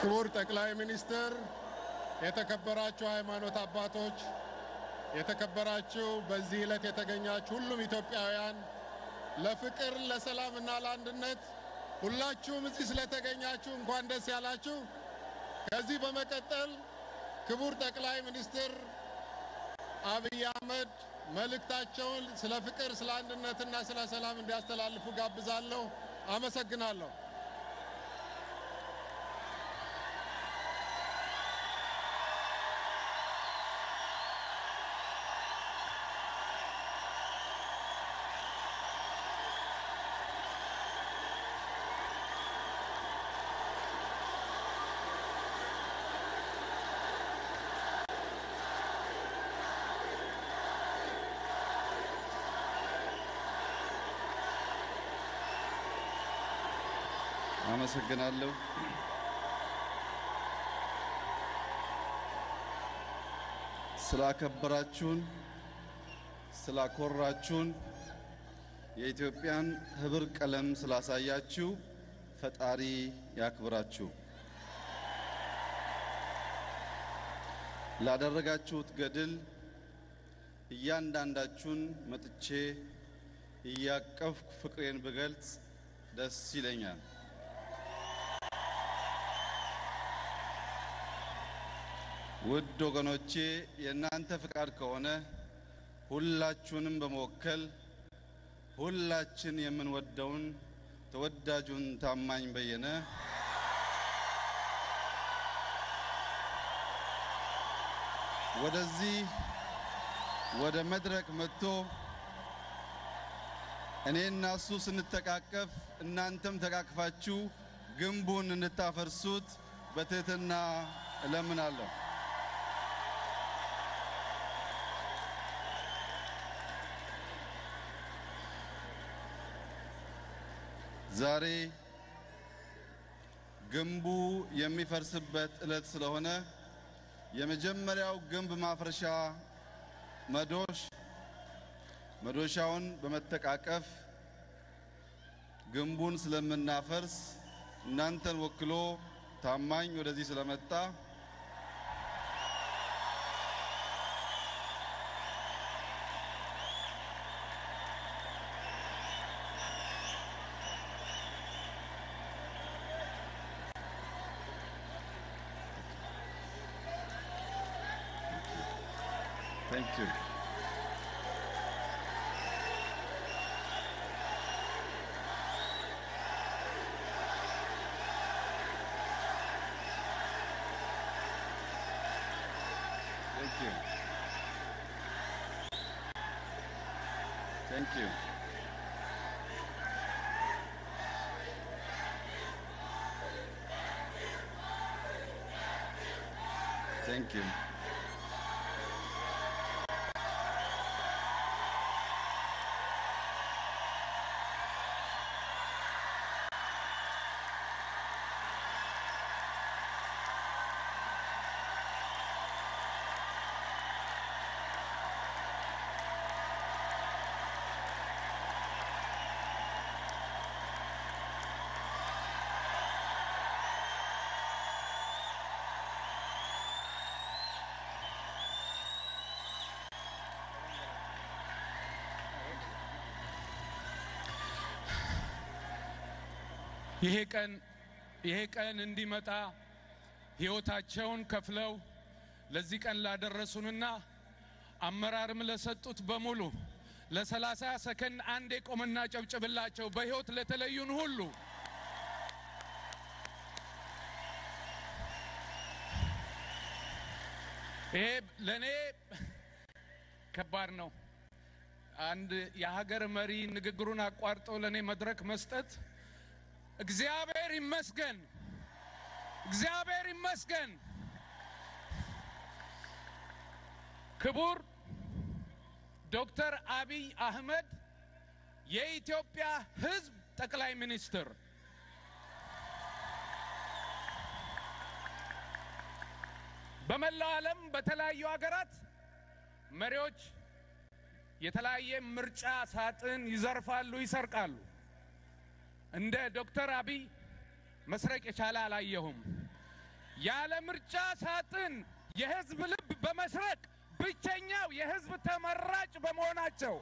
ክቡር ጠቅላይ ሚኒስትር፣ የተከበራችሁ ሃይማኖት አባቶች፣ የተከበራችሁ በዚህ ዕለት የተገኛችሁ ሁሉም ኢትዮጵያውያን ለፍቅር ለሰላምና ለአንድነት ሁላችሁም እዚህ ስለተገኛችሁ እንኳን ደስ ያላችሁ። ከዚህ በመቀጠል ክቡር ጠቅላይ ሚኒስትር አብይ አህመድ መልእክታቸውን ስለ ፍቅር፣ ስለ አንድነትና ስለ ሰላም እንዲያስተላልፉ ጋብዛለሁ። አመሰግናለሁ። አመሰግናለሁ። ስላከበራችሁን፣ ስላኮራችሁን፣ የኢትዮጵያን ሕብር ቀለም ስላሳያችሁ ፈጣሪ ያክብራችሁ። ላደረጋችሁት ገድል እያንዳንዳችሁን መጥቼ እያቀፍኩ ፍቅሬን ብገልጽ ደስ ይለኛል። ውድ ወገኖቼ የእናንተ ፍቃድ ከሆነ ሁላችሁንም በመወከል ሁላችን የምንወደውን ተወዳጁን ታማኝ በየነ ወደዚህ ወደ መድረክ መጥቶ እኔና እሱ ስንተቃቀፍ እናንተም ተቃቅፋችሁ ግንቡን እንድታፈርሱት በትህትና እለምናለሁ። ዛሬ ግንቡ የሚፈርስበት ዕለት ስለሆነ የመጀመሪያው ግንብ ማፍረሻ መዶሽ መዶሻውን በመተቃቀፍ ግንቡን ስለምናፈርስ እናንተን ወክሎ ታማኝ ወደዚህ ስለመጣ Thank you. Thank you. Thank you. Thank you. ይሄ ቀን ይሄ ቀን እንዲመጣ ሕይወታቸውን ከፍለው ለዚህ ቀን ላደረሱንና አመራርም ለሰጡት በሙሉ ለሰላሳ ሰከንድ አንዴ ቆምና ጨብጭብላቸው። በሕይወት ለተለዩን ሁሉ ይሄ ለእኔ ከባድ ነው። አንድ የሀገር መሪ ንግግሩን አቋርጦ ለእኔ መድረክ መስጠት እግዚአብሔር ይመስገን፣ እግዚአብሔር ይመስገን። ክቡር ዶክተር አብይ አህመድ የኢትዮጵያ ሕዝብ ጠቅላይ ሚኒስትር፣ በመላው ዓለም በተለያዩ ሀገራት መሪዎች የተለያየ ምርጫ ሳጥን ይዘርፋሉ፣ ይሰርቃሉ። እንደ ዶክተር አብይ መስረቅ የቻለ አላየሁም። ያለ ምርጫ ሳጥን የህዝብ ልብ በመስረቅ ብቸኛው የህዝብ ተመራጭ በመሆናቸው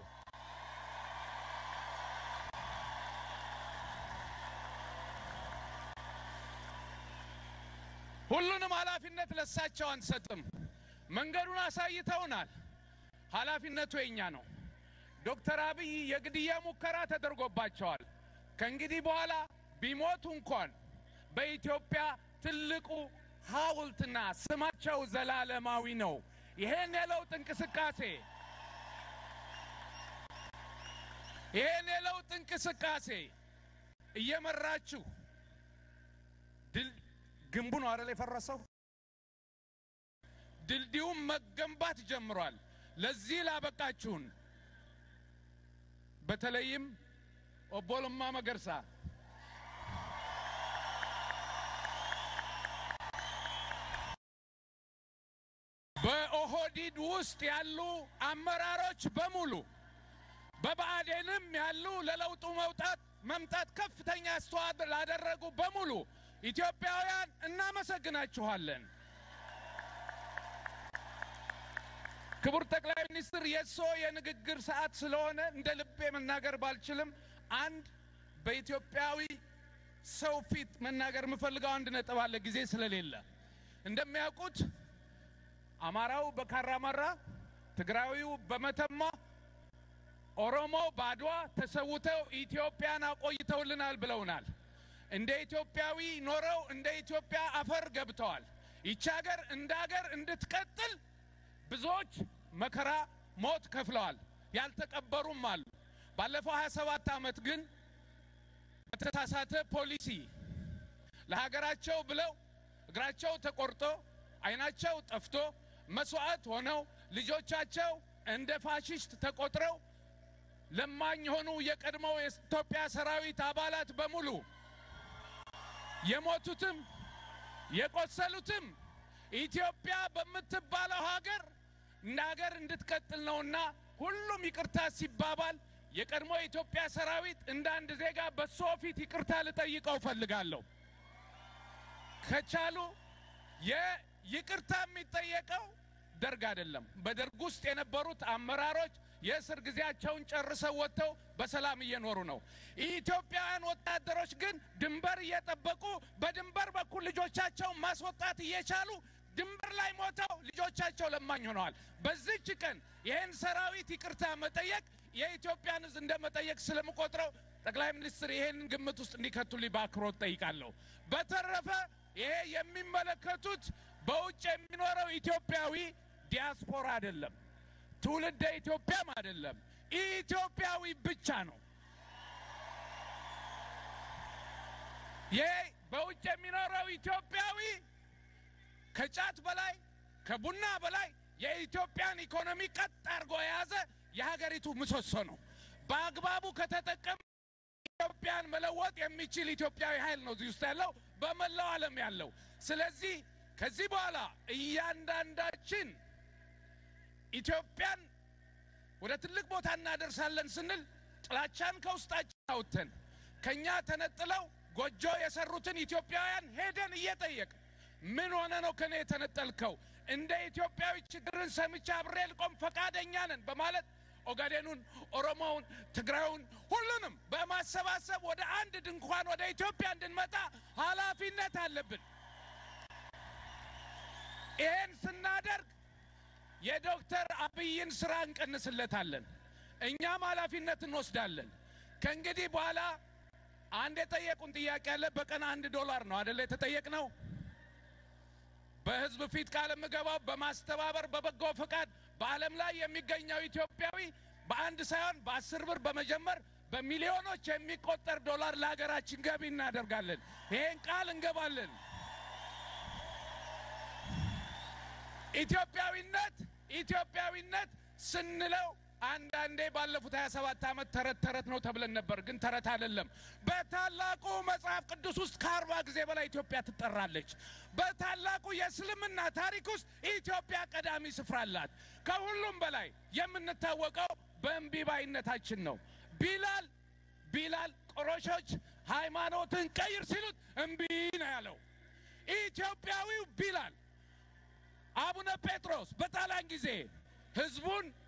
ሁሉንም ኃላፊነት ለሳቸው አንሰጥም። መንገዱን አሳይተውናል። ኃላፊነቱ የኛ ነው። ዶክተር አብይ የግድያ ሙከራ ተደርጎባቸዋል። ከእንግዲህ በኋላ ቢሞቱ እንኳን በኢትዮጵያ ትልቁ ሐውልትና ስማቸው ዘላለማዊ ነው። ይሄን የለውጥ እንቅስቃሴ ይሄን የለውጥ እንቅስቃሴ እየመራችሁ ድል ግንቡ ነው አይደል የፈረሰው? ድልድዩም መገንባት ጀምሯል። ለዚህ ላበቃችሁን በተለይም ኦቦ ለማ መገርሳ በኦህዲድ ውስጥ ያሉ አመራሮች በሙሉ በብአዴንም ያሉ ለለውጡ መውጣት መምጣት ከፍተኛ አስተዋጽኦ ላደረጉ በሙሉ ኢትዮጵያውያን እናመሰግናችኋለን። ክቡር ጠቅላይ ሚኒስትር የእሶ የንግግር ሰዓት ስለሆነ እንደ ልቤ መናገር ባልችልም አንድ በኢትዮጵያዊ ሰው ፊት መናገር የምፈልገው አንድ ነጥብ አለ፣ ጊዜ ስለሌለ። እንደሚያውቁት አማራው በካራማራ፣ ትግራዊው በመተማ፣ ኦሮሞ በአድዋ ተሰውተው ኢትዮጵያን አቆይተውልናል ብለውናል። እንደ ኢትዮጵያዊ ኖረው እንደ ኢትዮጵያ አፈር ገብተዋል። ይቺ ሀገር እንደ ሀገር እንድትቀጥል ብዙዎች መከራ፣ ሞት ከፍለዋል። ያልተቀበሩም አሉ። ባለፈው 27 ዓመት ግን በተሳሳተ ፖሊሲ ለሀገራቸው ብለው እግራቸው ተቆርጦ ዓይናቸው ጠፍቶ መስዋዕት ሆነው ልጆቻቸው እንደ ፋሽስት ተቆጥረው ለማኝ የሆኑ የቀድሞው የኢትዮጵያ ሰራዊት አባላት በሙሉ የሞቱትም የቆሰሉትም ኢትዮጵያ በምትባለው ሀገር እንደ ሀገር እንድትቀጥል ነውና ሁሉም ይቅርታ ሲባባል የቀድሞ የኢትዮጵያ ሰራዊት እንደ አንድ ዜጋ በሶ ፊት ይቅርታ ልጠይቀው ፈልጋለሁ። ከቻሉ የይቅርታ የሚጠየቀው ደርግ አይደለም። በደርግ ውስጥ የነበሩት አመራሮች የእስር ጊዜያቸውን ጨርሰው ወጥተው በሰላም እየኖሩ ነው። ኢትዮጵያውያን ወታደሮች ግን ድንበር እየጠበቁ በድንበር በኩል ልጆቻቸውን ማስወጣት እየቻሉ ድንበር ላይ ሞተው ልጆቻቸው ለማኝ ሆነዋል። በዚች ቀን ይህን ሰራዊት ይቅርታ መጠየቅ የኢትዮጵያን ሕዝብ እንደ መጠየቅ ስለምቆጥረው ጠቅላይ ሚኒስትር ይሄንን ግምት ውስጥ እንዲከቱልኝ በአክብሮት ጠይቃለሁ። በተረፈ ይሄ የሚመለከቱት በውጭ የሚኖረው ኢትዮጵያዊ ዲያስፖራ አይደለም፣ ትውልደ ኢትዮጵያም አይደለም፣ ኢትዮጵያዊ ብቻ ነው። ይሄ በውጭ የሚኖረው ኢትዮጵያዊ ከጫት በላይ ከቡና በላይ የኢትዮጵያን ኢኮኖሚ ቀጥ አድርጎ የያዘ የሀገሪቱ ምሰሶ ነው። በአግባቡ ከተጠቀም ኢትዮጵያን መለወጥ የሚችል ኢትዮጵያዊ ኃይል ነው እዚህ ውስጥ ያለው በመላው ዓለም ያለው። ስለዚህ ከዚህ በኋላ እያንዳንዳችን ኢትዮጵያን ወደ ትልቅ ቦታ እናደርሳለን ስንል ጥላቻን ከውስጣችን አውጥተን ከእኛ ተነጥለው ጎጆ የሰሩትን ኢትዮጵያውያን ሄደን እየጠየቅ ምን ሆነ ነው ከኔ የተነጠልከው? እንደ ኢትዮጵያዊ ችግርን ሰምቼ አብሬ ልቆም ፈቃደኛ ነን በማለት ኦጋዴኑን፣ ኦሮሞውን፣ ትግራዩን ሁሉንም በማሰባሰብ ወደ አንድ ድንኳን ወደ ኢትዮጵያ እንድንመጣ ኃላፊነት አለብን። ይህን ስናደርግ የዶክተር አብይን ስራ እንቀንስለታለን። እኛም ኃላፊነት እንወስዳለን። ከእንግዲህ በኋላ አንድ የጠየቁን ጥያቄ አለ። በቀን አንድ ዶላር ነው አደለ የተጠየቅነው? በህዝብ ፊት ቃል የምገባው በማስተባበር በበጎ ፈቃድ በዓለም ላይ የሚገኘው ኢትዮጵያዊ በአንድ ሳይሆን በአስር ብር በመጀመር በሚሊዮኖች የሚቆጠር ዶላር ለሀገራችን ገቢ እናደርጋለን። ይሄን ቃል እንገባለን። ኢትዮጵያዊነት ኢትዮጵያዊነት ስንለው አንዳንዴ ባለፉት 27 ዓመት ተረት ተረት ነው ተብለን ነበር፣ ግን ተረት አይደለም። በታላቁ መጽሐፍ ቅዱስ ውስጥ ከአርባ ጊዜ በላይ ኢትዮጵያ ትጠራለች። በታላቁ የእስልምና ታሪክ ውስጥ ኢትዮጵያ ቀዳሚ ስፍራ አላት። ከሁሉም በላይ የምንታወቀው በእምቢባይነታችን ነው። ቢላል ቢላል ቆሮሾች ሃይማኖትን ቀይር ሲሉት እምቢ ነው ያለው። ኢትዮጵያዊው ቢላል አቡነ ጴጥሮስ በጣሊያን ጊዜ ህዝቡን